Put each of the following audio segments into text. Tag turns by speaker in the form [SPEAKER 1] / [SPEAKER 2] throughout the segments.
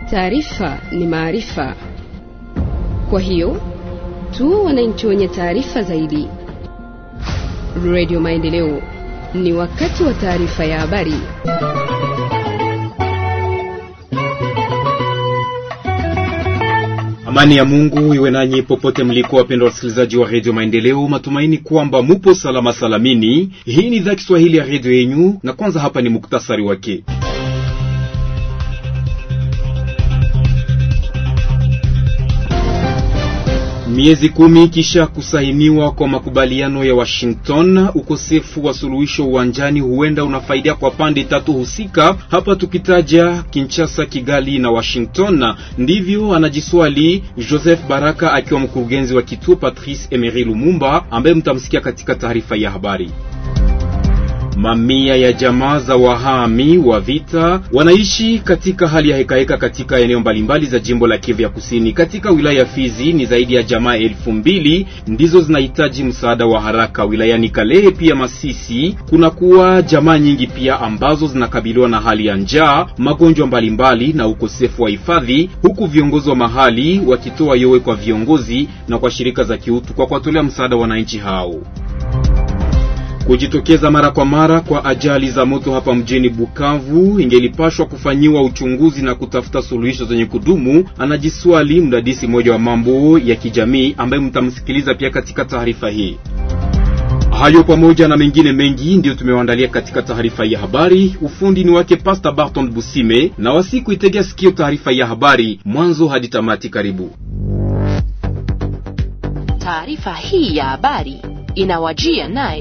[SPEAKER 1] Taarifa ni maarifa, kwa hiyo tu wananchi wenye taarifa zaidi. Radio Maendeleo, ni wakati wa taarifa ya habari.
[SPEAKER 2] Amani ya Mungu iwe nanyi popote mliko, wapendwa wasikilizaji wa redio Maendeleo. Matumaini kwamba mupo salama salamini. Hii ni idhaa Kiswahili ya redio yenyu, na kwanza hapa ni muktasari wake. Miezi kumi kisha kusainiwa kwa makubaliano ya Washington, ukosefu wa suluhisho uwanjani huenda unafaidia kwa pande tatu husika, hapa tukitaja Kinshasa, Kigali na Washington. Ndivyo anajiswali Joseph Baraka akiwa mkurugenzi wa kituo Patrice Emery Lumumba, ambaye mtamsikia katika taarifa ya habari. Mamia ya jamaa za wahami wa vita wanaishi katika hali ya hekaheka katika eneo mbalimbali za jimbo la Kivu ya Kusini. Katika wilaya ya Fizi ni zaidi ya jamaa elfu mbili ndizo zinahitaji msaada wa haraka. Wilayani Kalehe pia Masisi kuna kuwa jamaa nyingi pia ambazo zinakabiliwa na hali ya njaa, magonjwa mbalimbali na ukosefu wa hifadhi, huku viongozi wa mahali wakitoa yowe kwa viongozi na kwa shirika za kiutu kwa kuwatolea msaada wananchi hao. Kujitokeza mara kwa mara kwa ajali za moto hapa mjini Bukavu ingelipashwa kufanyiwa uchunguzi na kutafuta suluhisho zenye kudumu, anajiswali mdadisi mmoja wa mambo ya kijamii ambaye mtamsikiliza pia katika taarifa hii. Hayo pamoja na mengine mengi ndiyo tumewaandalia katika taarifa ya habari. Ufundi ni wake Pastor Barton Busime, na wasiku itegea sikio taarifa ya habari mwanzo hadi tamati. Karibu.
[SPEAKER 3] Taarifa hii ya habari inawajia naye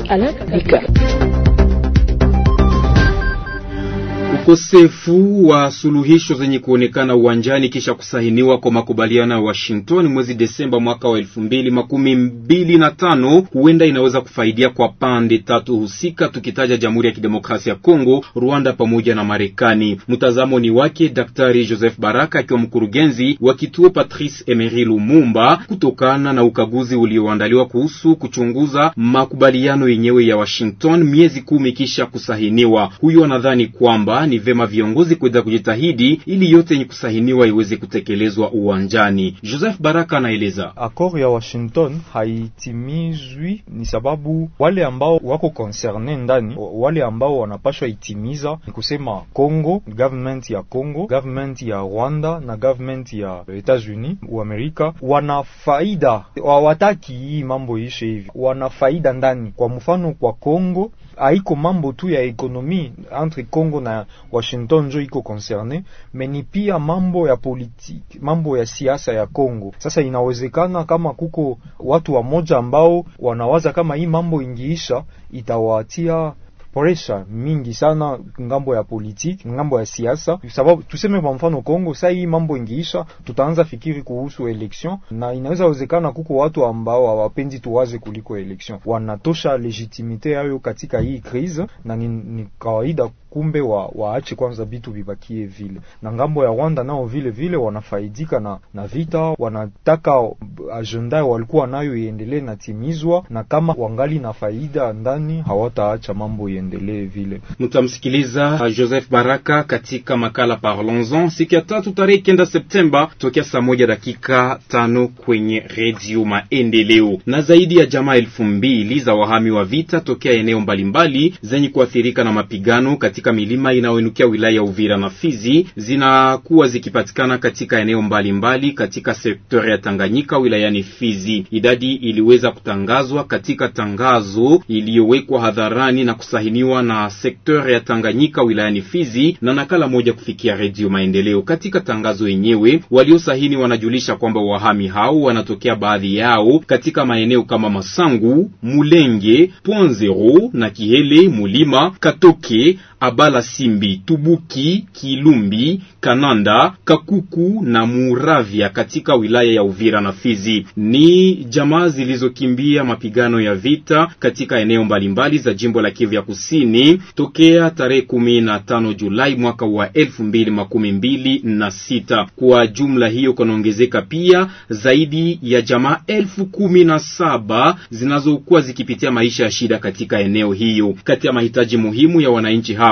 [SPEAKER 2] Ukosefu wa suluhisho zenye kuonekana uwanjani kisha kusahiniwa kwa makubaliano ya Washington mwezi Desemba mwaka wa elfu mbili makumi mbili na tano huenda inaweza kufaidia kwa pande tatu husika, tukitaja Jamhuri ya Kidemokrasia ya Kongo, Rwanda pamoja na Marekani. Mtazamo ni wake Daktari Joseph Baraka akiwa mkurugenzi wa kituo Patrice Emery Lumumba, kutokana na ukaguzi ulioandaliwa kuhusu kuchunguza makubaliano yenyewe ya Washington miezi kumi kisha kusahiniwa. Huyo anadhani kwamba ni vema viongozi kuweza kujitahidi ili yote yenye kusahiniwa iweze kutekelezwa uwanjani. Joseph Baraka anaeleza.
[SPEAKER 4] Accord ya Washington haitimizwi ni sababu wale ambao wako concerne ndani, wale ambao wanapashwa itimiza ni kusema Congo, government ya Congo, government ya Rwanda na government ya Etats-Unis wa Amerika wana faida, hawataki hii mambo ishe hivi, wana faida ndani. Kwa mfano kwa Congo haiko mambo tu ya ekonomi entre Congo na Washington njo iko concerne, meni pia mambo ya politiki, mambo ya siasa ya Congo. Sasa inawezekana kama kuko watu wamoja ambao wanawaza kama hii mambo ingiisha itawatia presha mingi sana ngambo ya politiki, ngambo ya siasa, sababu tuseme kwa mfano Kongo, sasa hii mambo ingiisha, tutaanza fikiri kuhusu election, na inaweza wezekana kuko watu ambao hawapendi tuwaze kuliko election, wanatosha legitimite yayo katika hii crise, na ni, ni kawaida kumbe wa waache kwanza vitu vibakie vile. Na ngambo ya Rwanda nao vile vile wanafaidika na, na vita, wanataka agenda walikuwa nayo iendelee na timizwa, na kama wangali na faida ndani hawataacha mambo iendelee vile.
[SPEAKER 2] Mtamsikiliza Joseph Baraka katika makala Parlons-en siku ya tatu tarehe kenda Septemba tokea saa moja dakika tano kwenye redio Maendeleo. Na zaidi ya jamaa elfu mbili za wahami wa vita tokea eneo mbalimbali zenye kuathirika na mapigano katika milima inayoinukia wilaya ya Uvira na Fizi zinakuwa zikipatikana katika eneo mbalimbali mbali katika sekta ya Tanganyika wilayani Fizi. Idadi iliweza kutangazwa katika tangazo iliyowekwa hadharani na kusahiniwa na sekta ya Tanganyika wilayani Fizi na nakala moja kufikia Redio Maendeleo. Katika tangazo yenyewe, waliosahini wanajulisha kwamba wahami hao wanatokea baadhi yao katika maeneo kama Masangu, Mulenge, Point Zero na Kihele, Mulima, Katoke Abala Simbi, Tubuki, Kilumbi, Kananda, Kakuku na Muravya katika wilaya ya Uvira na Fizi. Ni jamaa zilizokimbia mapigano ya vita katika eneo mbalimbali za jimbo la Kivu ya Kusini tokea tarehe kumi na tano Julai mwaka wa elfu mbili makumi mbili na sita. Kwa jumla hiyo kunaongezeka pia zaidi ya jamaa elfu kumi na saba zinazokuwa zikipitia maisha ya shida katika eneo hiyo. Kati ya mahitaji muhimu ya wananchi hao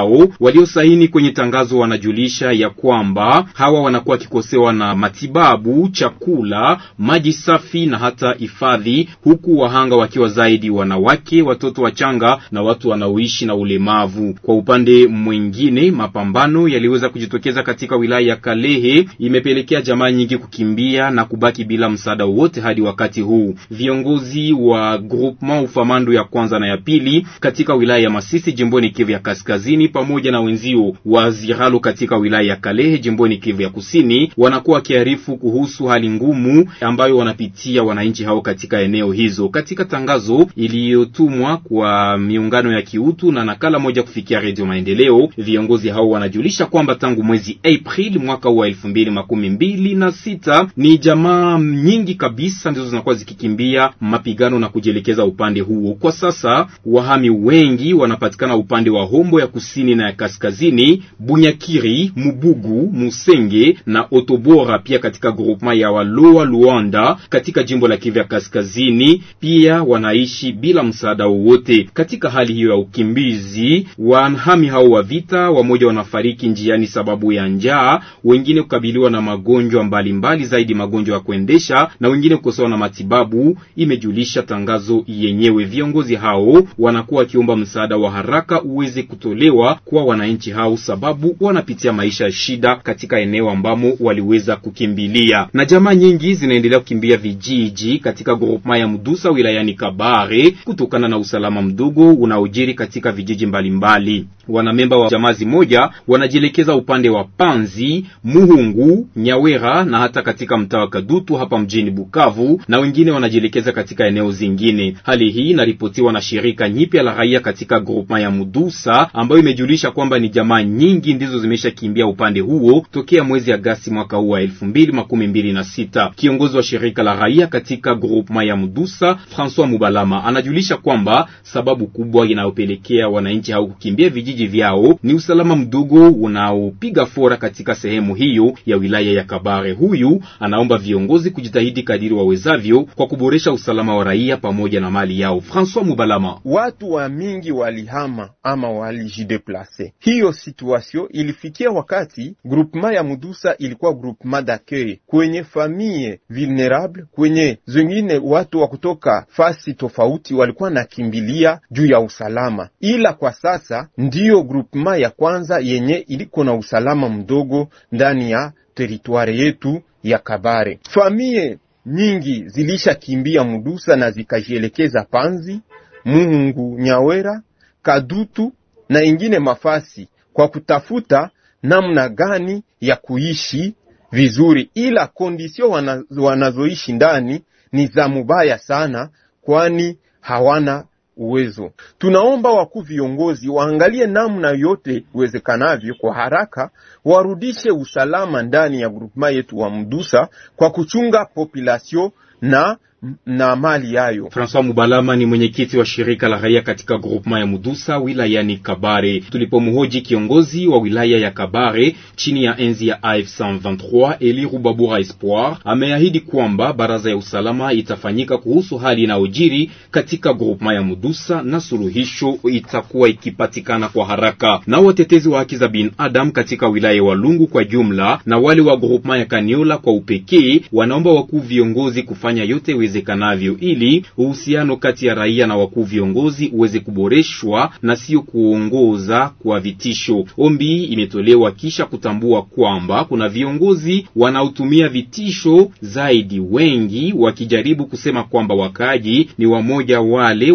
[SPEAKER 2] yao. Waliosaini kwenye tangazo wanajulisha ya kwamba hawa wanakuwa wakikosewa na matibabu, chakula, maji safi na hata hifadhi, huku wahanga wakiwa zaidi wanawake, watoto wachanga na watu wanaoishi na ulemavu. Kwa upande mwingine, mapambano yaliweza kujitokeza katika wilaya ya Kalehe, imepelekea jamaa nyingi kukimbia na kubaki bila msaada wowote hadi wakati huu. Viongozi wa groupement ufamando ya kwanza na ya pili katika wilaya ya Masisi jimboni Kivu ya Kaskazini pamoja na wenzio wa Ziralo katika wilaya ya Kalehe jimboni Kivu ya Kusini wanakuwa wakiarifu kuhusu hali ngumu ambayo wanapitia wananchi hao katika eneo hizo. Katika tangazo iliyotumwa kwa miungano ya kiutu na nakala moja kufikia Redio Maendeleo, viongozi hao wanajulisha kwamba tangu mwezi Aprili mwaka wa elfu mbili makumi mbili na sita ni jamaa nyingi kabisa ndizo zinakuwa zikikimbia mapigano na kujielekeza upande huo. Kwa sasa wahami wengi wanapatikana upande wa Hombo ya kusini na ya kaskazini, Bunyakiri, Mubugu, Musenge na Otobora, pia katika groupement ya Waloa Luanda katika jimbo la Kivu ya kaskazini, pia wanaishi bila msaada wowote. Katika hali hiyo ya ukimbizi, wahami hao wa vita, wamoja wanafariki njiani sababu ya njaa, wengine kukabiliwa na magonjwa mbalimbali mbali, zaidi magonjwa ya kuendesha na wengine kukosewa na matibabu, imejulisha tangazo yenyewe. Viongozi hao wanakuwa wakiomba msaada wa haraka uweze kutolewa kwa wananchi hao, sababu wanapitia maisha ya shida katika eneo ambamo waliweza kukimbilia, na jamaa nyingi zinaendelea kukimbia vijiji katika groupement ya Mdusa wilayani Kabare kutokana na usalama mdogo unaojiri katika vijiji mbalimbali. Wanamemba wa jamaa zimoja wanajielekeza upande wa Panzi, Muhungu, Nyawera na hata katika mtaa wa Kadutu hapa mjini Bukavu, na wengine wanajielekeza katika eneo zingine. Hali hii inaripotiwa na shirika nyipya la raia katika groupement ya Mudusa ambayo imejulisha kwamba ni jamaa nyingi ndizo zimeshakimbia upande huo tokea mwezi Agasti mwaka huu wa elfu mbili makumi mbili na sita. Kiongozi wa shirika la raia katika groupement ya Mudusa Francois Mubalama anajulisha kwamba sababu kubwa inayopelekea wananchi hao kukimbia vijiji vyao ni usalama mdogo unaopiga fora katika sehemu hiyo ya wilaya ya Kabare. Huyu anaomba viongozi kujitahidi kadiri wawezavyo kwa kuboresha usalama wa raia pamoja na mali yao. Francois Mubalama:
[SPEAKER 5] watu wa mingi walihama ama walijideplase. Hiyo situation ilifikia wakati groupement ya Mudusa ilikuwa groupement d'accueil kwenye famille vulnerable, kwenye zengine watu wa kutoka fasi tofauti walikuwa nakimbilia juu ya usalama, ila kwa sasa ndiyo groupement ya kwanza yenye iliko na usalama mdogo ndani ya teritwari yetu ya Kabare. Famie nyingi zilishakimbia Mudusa na zikajielekeza Panzi, Muhungu, Nyawera, Kadutu na ingine mafasi kwa kutafuta namna gani ya kuishi vizuri, ila kondisio wana, wanazoishi ndani ni za mubaya sana, kwani hawana uwezo. Tunaomba wakuu viongozi waangalie namna yote iwezekanavyo kwa haraka warudishe usalama ndani ya grupema yetu wa Mdusa kwa kuchunga population na na mali yayo.
[SPEAKER 2] Francois Mubalama ni mwenyekiti wa shirika la raia katika groupement ya Mudusa wilayani Kabare. Tulipomhoji kiongozi wa wilaya ya Kabare chini ya enzi ya AF 123 Eli Rubabura Espoir, ameahidi kwamba baraza ya usalama itafanyika kuhusu hali inayojiri katika groupement ya Mudusa na suluhisho itakuwa ikipatikana kwa haraka. Na watetezi wa haki za binadamu katika wilaya ya Walungu kwa jumla na wale wa groupement ya Kaniola kwa upekee wanaomba wakuu viongozi kufanya yote kanavyo ili uhusiano kati ya raia na wakuu viongozi uweze kuboreshwa na sio kuongoza kwa vitisho. Ombi imetolewa kisha kutambua kwamba kuna viongozi wanaotumia vitisho zaidi, wengi wakijaribu kusema kwamba wakaaji ni wamoja wale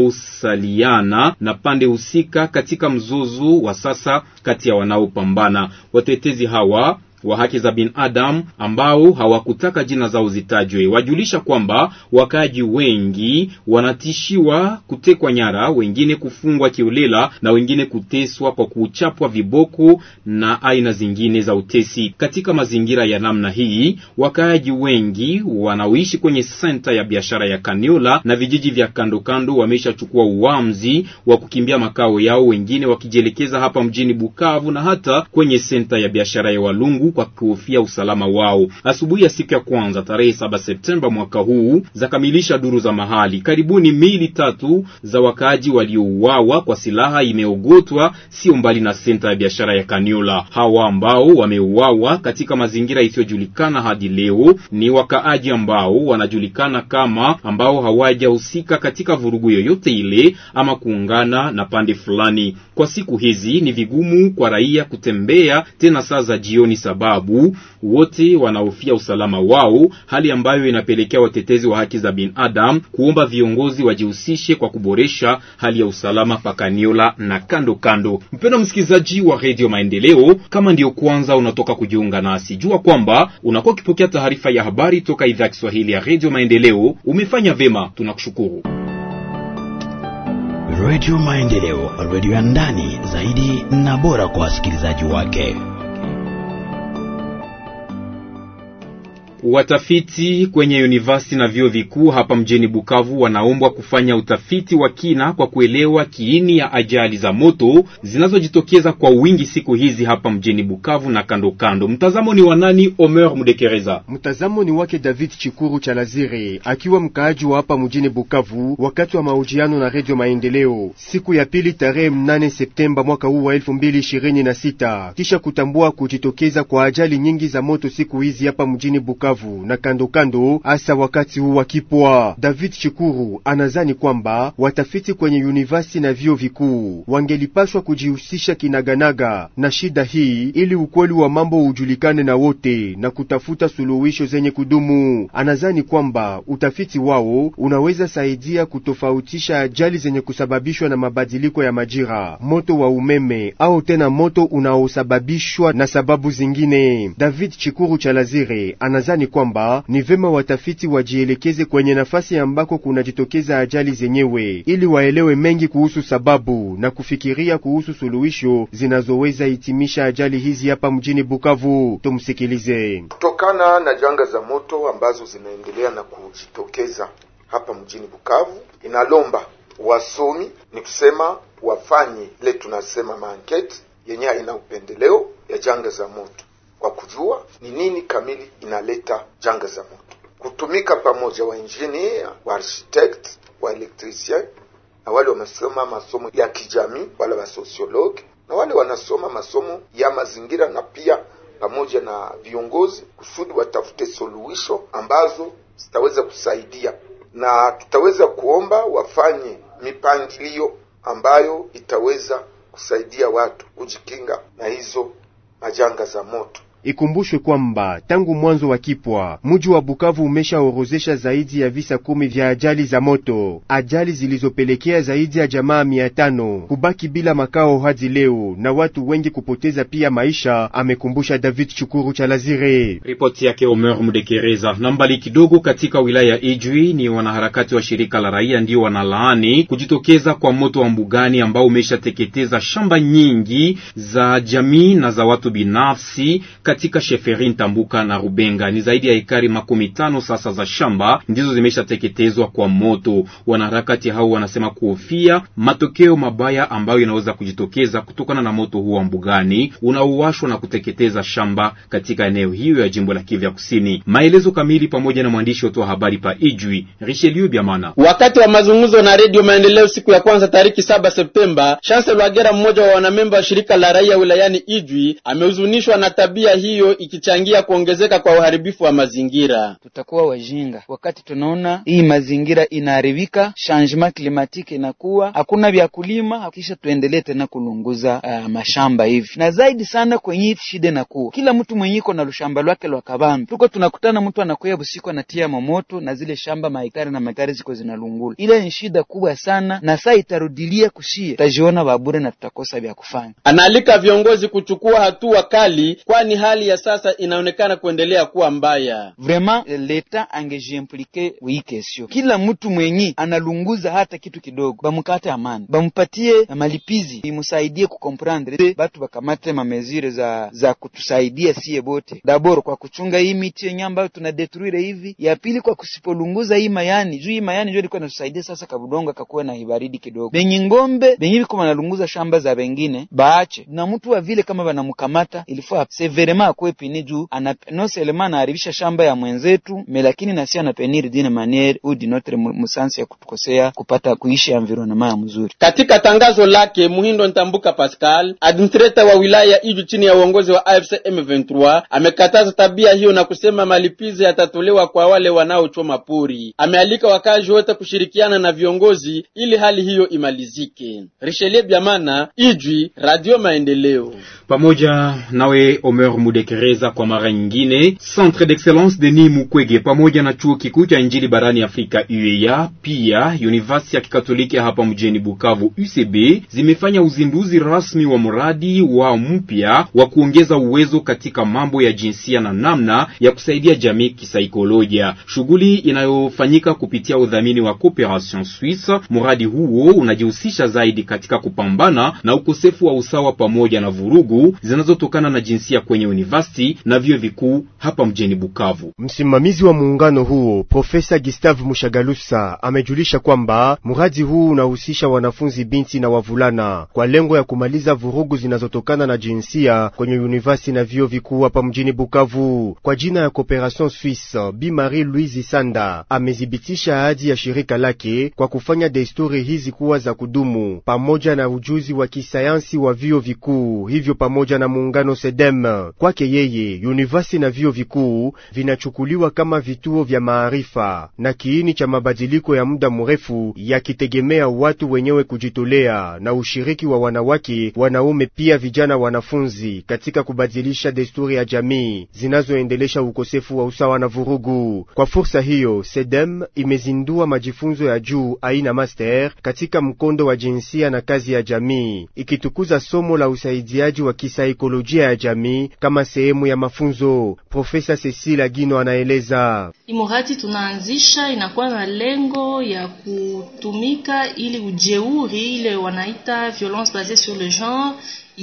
[SPEAKER 2] wanaosaliana na pande husika katika mzozo wa sasa kati ya wanaopambana. Watetezi hawa wa haki za binadamu ambao hawakutaka jina zao zitajwe wajulisha kwamba wakaaji wengi wanatishiwa kutekwa nyara, wengine kufungwa kiolela na wengine kuteswa kwa kuchapwa viboko na aina zingine za utesi. Katika mazingira ya namna hii, wakaaji wengi wanaoishi kwenye senta ya biashara ya Kaniola na vijiji vya kando kando wameshachukua uamuzi wa kukimbia makao yao, wengine wakijielekeza hapa mjini Bukavu na hata kwenye senta ya biashara ya Walungu kwa kuhofia usalama wao. Asubuhi ya siku ya kwanza tarehe saba Septemba mwaka huu zakamilisha duru za mahali, karibuni miili tatu za wakaaji waliouawa kwa silaha imeogotwa sio mbali na senta ya biashara ya Kaniola. Hawa ambao wameuawa katika mazingira isiyojulikana hadi leo ni wakaaji ambao wanajulikana kama ambao hawajahusika katika vurugu yoyote ile ama kuungana na pande fulani. Kwa siku hizi ni vigumu kwa raia kutembea tena saa za jioni, sababu wote wanahofia usalama wao, hali ambayo inapelekea watetezi wa haki za binadamu kuomba viongozi wajihusishe kwa kuboresha hali ya usalama pakaniola na kando kando. Mpendwa msikilizaji wa Radio Maendeleo, kama ndiyo kwanza unatoka kujiunga nasi, jua kwamba unakuwa ukipokea taarifa ya habari toka idhaa ya Kiswahili ya Radio Maendeleo. Umefanya vema, tunakushukuru.
[SPEAKER 6] Radio Maendeleo, radio ya ndani zaidi na bora kwa wasikilizaji wake.
[SPEAKER 2] Watafiti kwenye university na vyuo vikuu hapa mjini Bukavu wanaombwa kufanya utafiti wa kina kwa kuelewa kiini ya ajali za moto zinazojitokeza kwa wingi siku hizi hapa mjini Bukavu na kando kando. Mtazamo ni wa nani? Omer Mudekereza.
[SPEAKER 7] Mtazamo ni wake David Chikuru cha Lazire, akiwa mkaaji wa hapa mjini Bukavu, wakati wa mahojiano na Radio Maendeleo siku ya pili tarehe mnane Septemba mwaka huu wa elfu mbili ishirini na sita kisha kutambua kujitokeza kwa ajali nyingi za moto siku hizi hapa mjini Bukavu na kando kando, hasa wakati huu wa kipwa. David Chikuru anazani kwamba watafiti kwenye university na vyuo vikuu wangelipashwa kujihusisha kinaganaga na shida hii ili ukweli wa mambo ujulikane na wote na kutafuta suluhisho zenye kudumu. Anazani kwamba utafiti wao unaweza saidia kutofautisha ajali zenye kusababishwa na mabadiliko ya majira, moto wa umeme au tena moto unaosababishwa na sababu zingine. David Chikuru cha Lazire anazani kwamba ni vema watafiti wajielekeze kwenye nafasi ambako kunajitokeza ajali zenyewe ili waelewe mengi kuhusu sababu na kufikiria kuhusu suluhisho zinazoweza hitimisha ajali hizi hapa mjini Bukavu. Tumsikilize.
[SPEAKER 8] Kutokana na janga za moto ambazo zinaendelea na kujitokeza hapa mjini Bukavu, inalomba wasomi ni kusema wafanye ile tunasema maankete yenye haina upendeleo ya janga za moto kwa kujua ni nini kamili inaleta janga za moto, kutumika pamoja wa engineer, wa architect, wa electricien na wale wamesoma masomo ya kijamii, wale wa sociologue na wale wanasoma masomo ya mazingira, na pia pamoja na viongozi, kusudi watafute suluhisho ambazo zitaweza kusaidia, na tutaweza kuomba wafanye mipangilio ambayo itaweza kusaidia watu kujikinga na hizo majanga za moto.
[SPEAKER 7] Ikumbushwe kwamba tangu mwanzo wa kipwa mji wa Bukavu umeshaorozesha zaidi ya visa kumi vya ajali za moto, ajali zilizopelekea zaidi ya jamaa mia tano kubaki bila makao hadi leo na watu wengi kupoteza pia maisha, amekumbusha David Chukuru cha Lazire.
[SPEAKER 2] Ripoti yake Omer Mudekereza. Na mbali kidogo, katika wilaya ya Ijwi ni wanaharakati wa shirika la raia ndio wanalaani kujitokeza kwa moto wa mbugani ambao umeshateketeza shamba nyingi za jamii na za watu binafsi katika sheferi Ntambuka na Rubenga. Ni zaidi ya ekari makumi tano sasa za shamba ndizo zimeshateketezwa kwa moto. Wanaharakati hao wanasema kuhofia matokeo mabaya ambayo inaweza kujitokeza kutokana na moto huo wa mbugani unaowashwa na kuteketeza shamba katika eneo hiyo ya jimbo la Kivu ya Kusini. Maelezo kamili pamoja na mwandishi wetu wa habari pa Ijwi Richelieu Biamana.
[SPEAKER 9] Wakati wa mazungumzo na Redio Maendeleo siku ya kwanza tariki saba Septemba, Chancellor Wagera, mmoja wa wanamemba wa shirika la raia wilayani Ijwi, amehuzunishwa na tabia hiyo ikichangia kuongezeka kwa uharibifu wa mazingira.
[SPEAKER 10] Tutakuwa wajinga wakati tunaona hii mazingira inaharibika, changement climatique inakuwa hakuna vya kulima, kisha tuendelee tena kulunguza uh, mashamba hivi. Na zaidi sana kwenye hii shida inakuwa kila mtu mwenye iko na lushamba lwake lwa kabambi, tuko tunakutana, mtu anakuya busiku anatia momoto na zile shamba mahektari na mahektari ziko zinalungula. Ile ni shida kubwa sana, na saa itarudilia kushie, tutajiona babure na tutakosa vya kufanya.
[SPEAKER 9] Anaalika viongozi kuchukua hatua kali, kwani hali ya sasa inaonekana kuendelea kuwa mbaya.
[SPEAKER 10] Vraiment leta angejiimplike wii kesio, kila mtu mwenyi analunguza hata kitu kidogo, bamukate amani, bamupatie malipizi, imusaidie kukomprendre, batu bakamate mamezire za za kutusaidia sie bote, dabord kwa kuchunga hii miti yenye ambayo tunadetruire hivi, ya pili kwa kusipolunguza hii mayani juu hii mayani ndio ilikuwa inatusaidia sasa, kabudonga kakuwe na hibaridi kidogo. Benye ngombe benye biko banalunguza shamba za bengine baache na mtu wa vile kama banamukamata ilifaa severe vrema akwe pini juu ana non seulement anaharibisha shamba ya mwenzetu me lakini nasi anapenir dine maniere ou d'une autre musansi ya kutukosea kupata kuishi environnement ya mzuri.
[SPEAKER 9] Katika tangazo lake Muhindo Ntambuka Pascal, administrator wa wilaya ya Iju chini ya uongozi wa AFC M23, amekataza tabia hiyo na kusema malipizi yatatolewa kwa wale wanaochoma pori. Amealika wakazi wote kushirikiana na viongozi ili hali hiyo imalizike. Richelieu Biamana, Ijwi, Radio Maendeleo.
[SPEAKER 2] Pamoja nawe Omer Mudekereza kwa mara nyingine. Centre d'Excellence Denis Mukwege pamoja na chuo kikuu cha Injili barani Afrika UEA, pia University ya Kikatoliki hapa mjini Bukavu UCB zimefanya uzinduzi rasmi wa mradi wa mpya wa kuongeza uwezo katika mambo ya jinsia na namna ya kusaidia jamii kisaikolojia, shughuli inayofanyika kupitia udhamini wa Cooperation Suisse. Mradi huo unajihusisha zaidi katika kupambana na ukosefu wa usawa pamoja na vurugu zinazotokana na jinsia kwenye university na vyuo vikuu hapa mjini Bukavu.
[SPEAKER 7] Msimamizi wa muungano huo Profesa Gustave Mushagalusa amejulisha kwamba mradi huu unahusisha wanafunzi binti na wavulana kwa lengo ya kumaliza vurugu zinazotokana na jinsia kwenye university na vyuo vikuu hapa mjini Bukavu. Kwa jina ya Cooperation Suisse, Bi Marie Louise Sanda amethibitisha ahadi ya shirika lake kwa kufanya desturi hizi kuwa za kudumu pamoja na ujuzi wa kisayansi wa vyuo vikuu hivyo pamoja na muungano SEDEM. Kwake yeye, university na vyuo vikuu vinachukuliwa kama vituo vya maarifa na kiini cha mabadiliko ya muda mrefu, yakitegemea watu wenyewe kujitolea na ushiriki wa wanawake, wanaume, pia vijana wanafunzi katika kubadilisha desturi ya jamii zinazoendelesha ukosefu wa usawa na vurugu. Kwa fursa hiyo, SEDEM imezindua majifunzo ya juu aina master katika mkondo wa jinsia na kazi ya jamii, ikitukuza somo la usaidiaji wa kisaikolojia ya jamii kama sehemu ya mafunzo. Profesa Cecilia Gino anaeleza.
[SPEAKER 11] Imuradi tunaanzisha inakuwa na lengo ya kutumika ili ujeuri ile wanaita violence basée sur le genre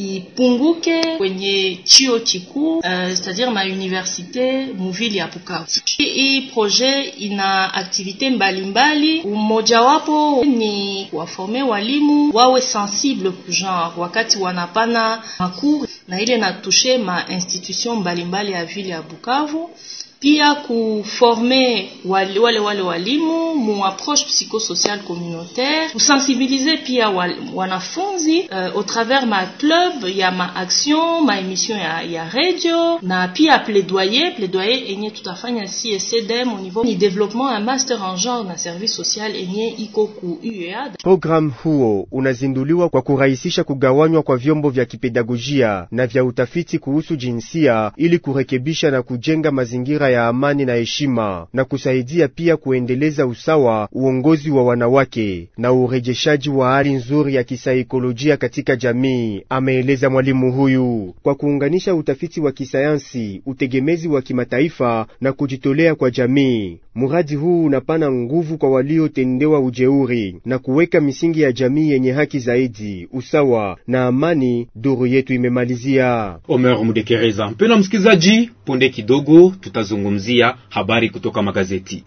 [SPEAKER 11] ipunguke kwenye chio kikuu uh, c'est-à-dire ma universite muvili ya Bukavu. Hii projet ina aktivite mbalimbali, mmojawapo ni kuwaforme walimu wawe sensible ku genre wakati wanapana makuru, na ile natushe ma institution mbalimbali ya vile ya Bukavu pia kuforme wale wale, wale walimu mu approche psychosocial communautaire, kusensibilize pia wal, wanafunzi uh, au travers ma club ya ma action ma emission ya, ya radio na pia plaidoyer plaidoyer enye tutafanya si SEDEM au niveau ni développement un master en genre na service social enye iko ku UEA.
[SPEAKER 7] Program huo unazinduliwa kwa kurahisisha kugawanywa kwa vyombo vya kipedagojia na vya utafiti kuhusu jinsia ili kurekebisha na kujenga mazingira ya amani na heshima na kusaidia pia kuendeleza usawa, uongozi wa wanawake na urejeshaji wa hali nzuri ya kisaikolojia katika jamii, ameeleza mwalimu huyu. Kwa kuunganisha utafiti wa kisayansi, utegemezi wa kimataifa na kujitolea kwa jamii, mradi huu unapana nguvu kwa waliotendewa ujeuri na kuweka misingi ya jamii yenye haki zaidi, usawa na amani. Duru yetu imemalizia.
[SPEAKER 2] Omer Mudekereza. Mpendwa msikilizaji, punde kidogo tutazungumzia habari kutoka magazeti.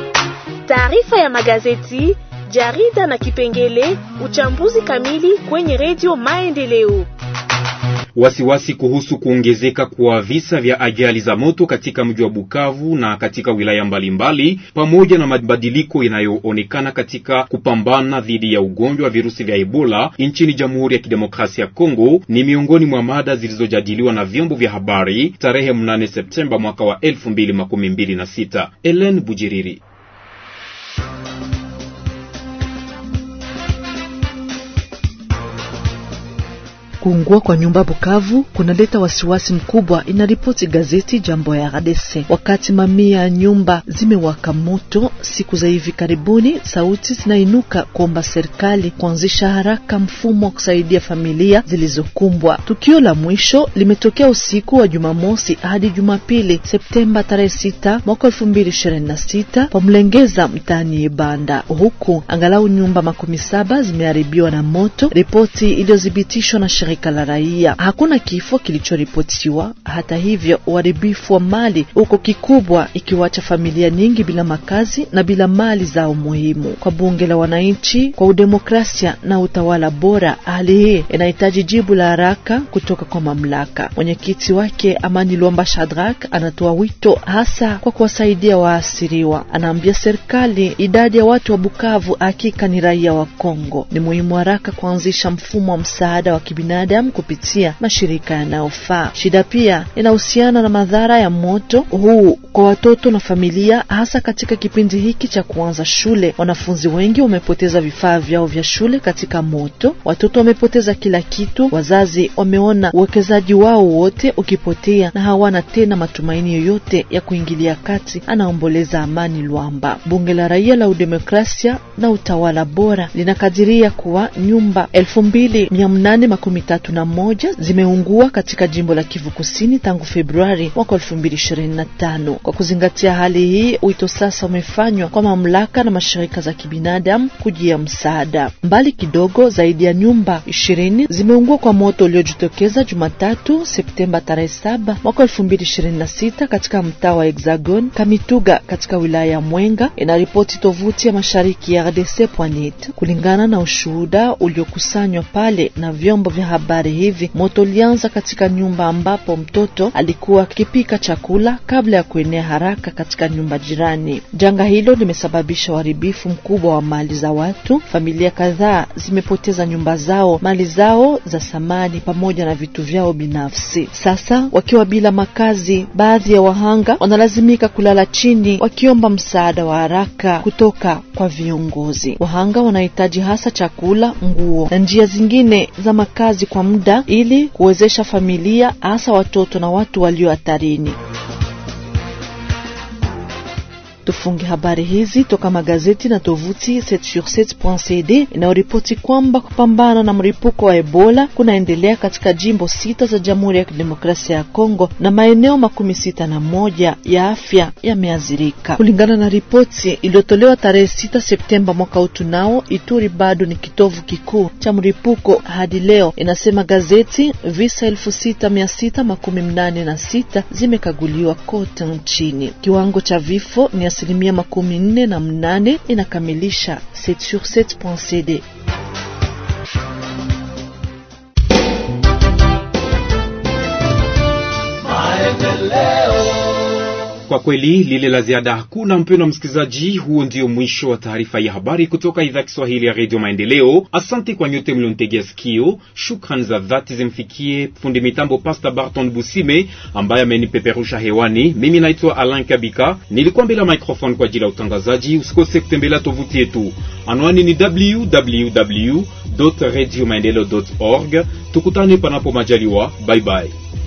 [SPEAKER 12] Taarifa ya magazeti, jarida na kipengele uchambuzi kamili kwenye redio Maendeleo.
[SPEAKER 2] Wasiwasi kuhusu kuongezeka kwa visa vya ajali za moto katika mji wa Bukavu na katika wilaya mbalimbali, pamoja na mabadiliko yanayoonekana katika kupambana dhidi ya ugonjwa wa virusi vya Ebola nchini Jamhuri ya Kidemokrasia ya Kongo ni miongoni mwa mada zilizojadiliwa na vyombo vya habari tarehe 8 Septemba mwaka wa 2026. Ellen Bujiriri
[SPEAKER 13] Kuungua kwa nyumba Bukavu kunaleta wasiwasi mkubwa, inaripoti gazeti Jambo ya RDC. Wakati mamia ya nyumba zimewaka moto siku za hivi karibuni, sauti zinainuka kuomba serikali kuanzisha haraka mfumo wa kusaidia familia zilizokumbwa. Tukio la mwisho limetokea usiku wa Jumamosi hadi Jumapili, Septemba tarehe sita mwaka elfu mbili ishirini na sita pa Mlengeza mtaani Ibanda, huku angalau nyumba makumi saba zimeharibiwa na moto, ripoti iliyothibitishwa na shirika la raia. Hakuna kifo kilichoripotiwa. Hata hivyo, uharibifu wa mali uko kikubwa, ikiwacha familia nyingi bila makazi na bila mali zao muhimu. Kwa bunge la wananchi kwa udemokrasia na utawala bora, hali hii inahitaji jibu la haraka kutoka kwa mamlaka. Mwenyekiti wake Amani Lwamba Shadrack anatoa wito hasa kwa kuwasaidia waasiriwa. Anaambia serikali idadi ya watu wa Bukavu hakika ni raia wa Kongo. Ni muhimu haraka kuanzisha mfumo wa msaada wa kibinadamu kupitia mashirika yanayofaa. Shida pia inahusiana na madhara ya moto huu kwa watoto na familia, hasa katika kipindi hiki cha kuanza shule. Wanafunzi wengi wamepoteza vifaa vyao vya shule katika moto, watoto wamepoteza kila kitu, wazazi wameona uwekezaji wao wote ukipotea na hawana tena matumaini yoyote ya kuingilia kati, anaomboleza Amani Lwamba. Bunge la Raia la Udemokrasia na Utawala Bora linakadiria kuwa nyumba elfu mbili mia nane makumi tatu na moja zimeungua katika jimbo la Kivu Kusini tangu Februari mwaka elfu mbili ishirini na tano. Kwa kuzingatia hali hii, wito sasa umefanywa kwa mamlaka na mashirika za kibinadamu kujia msaada. Mbali kidogo, zaidi ya nyumba ishirini zimeungua kwa moto uliojitokeza Jumatatu Septemba tarehe saba mwaka elfu mbili ishirini na sita katika mtaa wa Hexagon Kamituga katika wilaya ya Mwenga, inaripoti tovuti ya mashariki ya RDC.net. Kulingana na ushuhuda uliokusanywa pale na vyombo vya habari hivi, moto ulianza katika nyumba ambapo mtoto alikuwa akipika chakula kabla ya kuenea haraka katika nyumba jirani. Janga hilo limesababisha uharibifu mkubwa wa mali za watu. Familia kadhaa zimepoteza nyumba zao, mali zao za samani pamoja na vitu vyao binafsi. Sasa wakiwa bila makazi, baadhi ya wahanga wanalazimika kulala chini wakiomba msaada wa haraka kutoka kwa viongozi. Wahanga wanahitaji hasa chakula, nguo na njia zingine za makazi kwa muda ili kuwezesha familia, hasa watoto na watu walio hatarini. Tufunge habari hizi toka magazeti na tovuti 7sur7.cd inayoripoti kwamba kupambana na mlipuko wa Ebola kunaendelea katika jimbo sita za Jamhuri ya Kidemokrasia ya Kongo na maeneo makumi sita na moja ya afya yameathirika. Kulingana na ripoti iliyotolewa tarehe sita Septemba mwaka huu, tunao Ituri bado ni kitovu kikuu cha mlipuko hadi leo, inasema gazeti. Visa elfu sita mia sita makumi mnane na sita zimekaguliwa kote nchini. Kiwango cha vifo ni asilimia makumi nne na mnane inakamilisha 7sur7.cd.
[SPEAKER 2] Kwa kweli lile la ziada hakuna, mpendwa msikilizaji. Huo ndio mwisho wa taarifa ya habari kutoka idhaa Kiswahili ya redio Maendeleo. Asante kwa nyote mlionitegea sikio. Shukrani za dhati zimfikie fundi mitambo Pasta Barton Busime ambaye amenipeperusha hewani. Mimi naitwa Alain Kabika, nilikuwa mbele ya microphone kwa ajili ya utangazaji. Usikose kutembelea tovuti yetu, anwani ni www radio maendeleo org. Tukutane panapo majaliwa, bye bye.